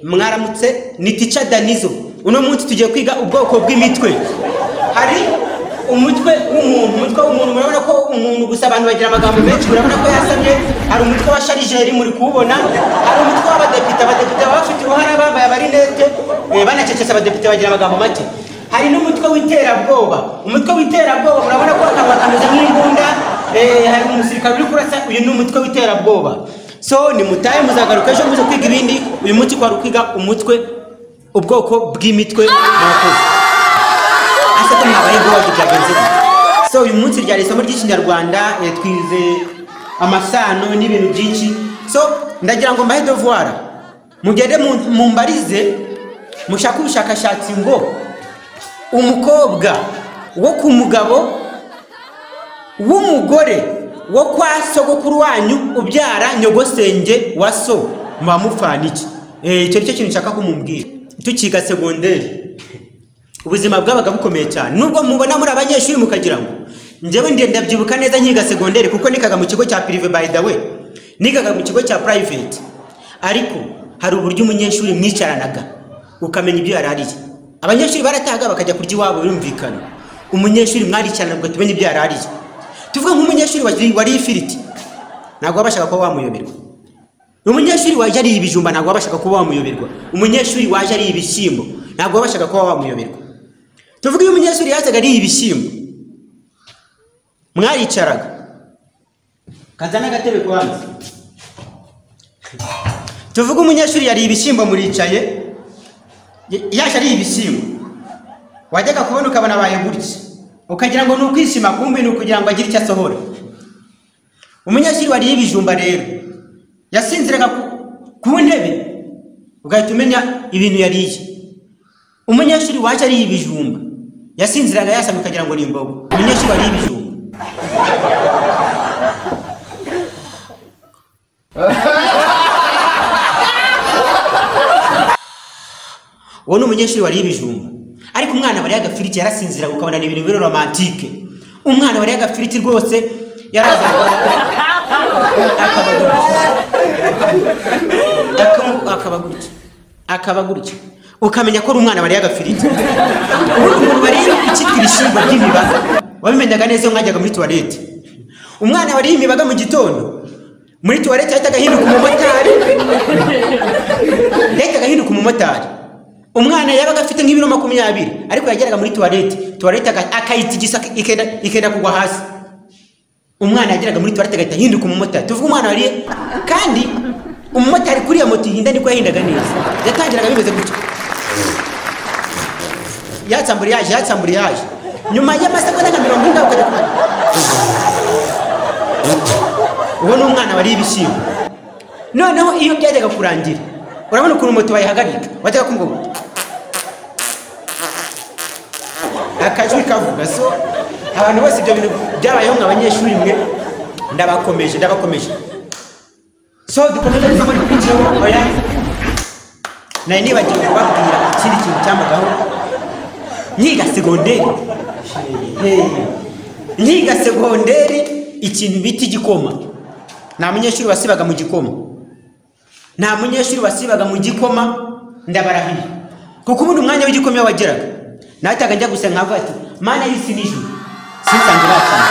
mwaramutse ni tica danizo uno munsi tugiye kwiga ubwoko bw'imitwe hari umutwe w'umuntu umutwe w'umuntu murabona ko umuntu gusa abantu bagira amagambo menshi murabona ko yasamye hari umutwe wa sharijeri muri kuwubona hari umutwe w'abadepite abadepite baba bafite uruhare bambaye amarinete eh, banacecetse abadepite bagira amagambo make hari n'umutwe w'iterabwoba umutwe w'iterabwoba murabona ko akaba kameze nk'imbunda eh, hari umusirikare uri kurasa uyu ni umutwe w'iterabwoba so nimutahe muzagaruka ejo muze kwiga ibindi uyu munsi kwari ukwiga umutwe ubwoko bw'imitwe murakoze ese ko mwabaye guhoza byagenze gute so uyu munsi ryari isomo ry'ikinyarwanda eh, twize amasano n'ibintu byinshi so ndagira ngo mbahe devoir mugende mu- mumbarize mushake ubushakashatsi ngo umukobwa wo ku mugabo w'umugore wo kwa sogokuru wanyu ubyara nyogosenge wa so muba mupfana iki Eh, icyo nicyo kintu nshaka ko mumbwira tukiga segonderi ubuzima bwabaga bukomeye cyane nubwo mubona muri abanyeshuri mukagira ngo njyewe ndiye ndabyibuka neza nkiga segonderi kuko nikaga mu kigo cya pirive by the way nigaga mu kigo cya private ariko hari uburyo umunyeshuri mwicaranaga ukamenya ibyo yari ariye abanyeshuri baratahaga bakajya kurya iwabo birumvikana umunyeshuri mwaricarana mugatumenya ibyo yari ariye tuvuge nk'umunyeshuri wari- wariye ifiriti ntabwo wabashaga kuba wamuyoberwa umunyeshuri waje ariye ibijumba ntabwo wabashaga kuba wamuyoberwa umunyeshuri waje ariye ibishyimbo ntabwo wabashaga kuba wamuyoberwa tuvuge iyo umunyeshuri yazaga ariye ibishyimbo mwaricaraga kazana agatebe kubanza tuvuge umunyeshuri yariye ibishyimbo muricaye y- yaje ariye ibishyimbo wajyaga kubona ukabona abaye gutya ukagira ngo ni ukwishima kumbi ni ukugira ngo agire icyo asohora umunyeshuri wariye ibijumba rero yasinziraga ku- ku ntebe ugahita umenya ibintu yariye umunyeshuri waje ariye ibijumba yasinziraga yasamye ukagira ngo ni imbogo umunyeshuri wariye ibijumba uwo ni umunyeshuri wariye ibijumba ariko umwana wariye agafiriti yarasinziraga ukabona ni ibintu biri romantike umwana wariye agafiriti rwose yarazaga akaba gutya. Akaba- akaba gutya akaba gutya ukamenya ko ari umwana wariye agafiriti ubu umuntu wariye ikitwa ibishyimbo by'ibibaga wabimenyaga neza iyo mwajyaga muri tuwarete umwana wariye imibaga mu gitondo muri tuwarete yahitaga ahinduka umumotari yahitaga ahinduka umumotari umwana yabaga afite nk'ibiro makumyabiri ariko yageraga muri tuwarete tuwarete aga- akayitigisa ikenda ikenda kugwa hasi umwana yageraga muri tuwarete agahita ahinduka umumotari tuvuge umwana wariye kandi umumotari kuri iyo moto ihinda niko yahindaga neza yatangiraga bimeze gutya yatsambura yaje yatsambura yaje nyuma y'amasegonda nka mirongo ine ukajya kumenya uwo ni umwana wariye ibishyimbo noneho iyo byajyaga kurangira urabona ukuntu moto bayihagarika bajyaga kumubona akajwi kavuga so abantu bose ibyo bintu byabayeho mwe abanyeshuri mwe ndabakomeje ndabakomeje so dukomeje isomo rikurikiyeho oya nari nibagiwe kubabwira ikindi kintu cyambagaho nyiga segonderi Hey. nyiga segonderi ikintu bita igikoma nta munyeshuri wasibaga mu gikoma nta munyeshuri wasibaga mu gikoma ndabarahiye kuko ubundi umwanya w'igikoma iyo wageraga nahitaga njya gusa nkavuga ati mana y'isi n'ijuru sinsange bakina